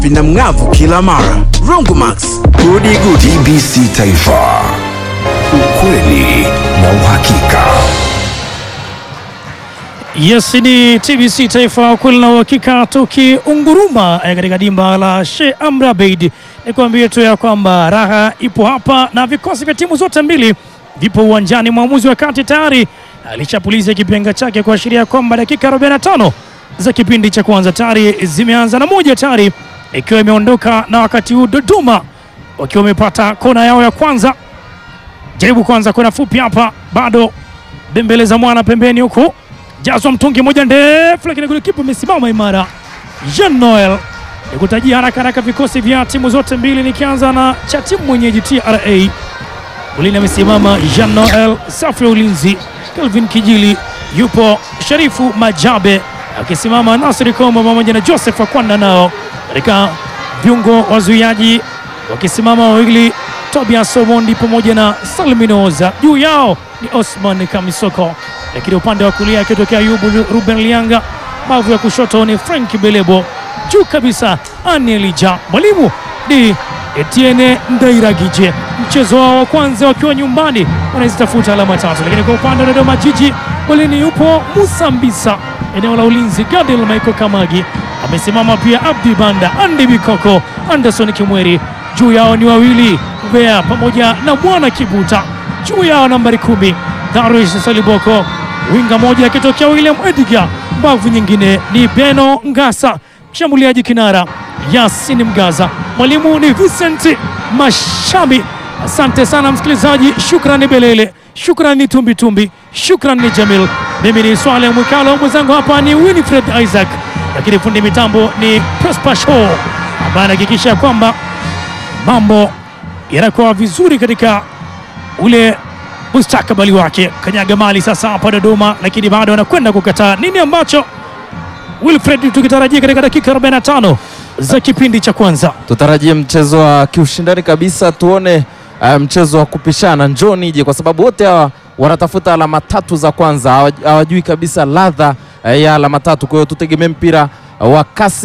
vina mng'avu kila mara. Rongomax, gudi gudi. TBC Taifa, ukweli na uhakika. Yes, ni TBC Taifa, ukweli na uhakika, tukiunguruma eh, katika dimba la Sheikh Amri Abeid. Nikwambie tu ya kwamba raha ipo hapa na vikosi vya timu zote mbili vipo uwanjani. Mwamuzi wa kati tayari alishapuliza kipenga chake kuashiria kwamba dakika 45 za kipindi cha kwanza tayari zimeanza na moja tayari ikiwa imeondoka, na wakati huu Dodoma wakiwa wamepata kona yao ya kwanza. Jaribu kwanza kona fupi hapa, bado bembeleza mwana pembeni huku jazwa mtungi moja ndefu, lakini kule kipa imesimama imara. Jean Noel nikutajia haraka haraka vikosi vya timu zote mbili, nikianza na cha timu mwenyeji TRA. Ulini amesimama Jean Noel, safu ya ulinzi Kelvin Kijili, yupo Sharifu Majabe akisimama, Nasri Kombo pamoja na Joseph Akwanda, nao katika viungo wazuiaji wakisimama wawili Tobias Omondi pamoja na Salminoza, juu yao ni Osman Kamisoko, lakini upande wa kulia akitokea Ayubu Ruben Lianga, mavu ya kushoto ni Frank Belebo, juu kabisa Ani Elija, mwalimu ni Etienne Ndairagije. Mchezo wao wa kwanza wakiwa nyumbani wanazitafuta alama tatu, lakini kwa upande wa Dodoma Jiji golini yupo Musa Mbisa, eneo la ulinzi Gadel Michael Kamagi amesimama pia, Abdi Banda, Andy Bikoko, Anderson Kimweri, juu yao ni wawili Bea pamoja na Mwana Kibuta, juu yao nambari kumi Darius Saliboko, winga moja akitokea William Edgar, mbavu nyingine ni Beno Ngasa, mshambuliaji kinara Yasin Mgaza, mwalimu ni Vincent Mashami. Asante sana msikilizaji, shukrani Belele, shukrani Tumbitumbi, shukrani Jamil. Mimi ni Swale Mwikalo, mwenzangu hapa ni Winifred Isaac, lakini fundi mitambo ni Prosper Show ambaye anahakikisha kwamba mambo yanakuwa vizuri katika ule mustakabali wake. Kanyaga mali sasa hapa Dodoma, lakini bado anakwenda kukataa. Nini ambacho Wilfred tukitarajia katika dakika 45 za kipindi cha kwanza? Tutarajie mchezo wa kiushindani kabisa, tuone uh, mchezo wa kupishana. Njoo nije, kwa sababu wote hawa wanatafuta alama tatu za kwanza, hawa- hawajui kabisa ladha uh, ya alama tatu. Kwa hiyo tutegemee mpira uh, wa kasi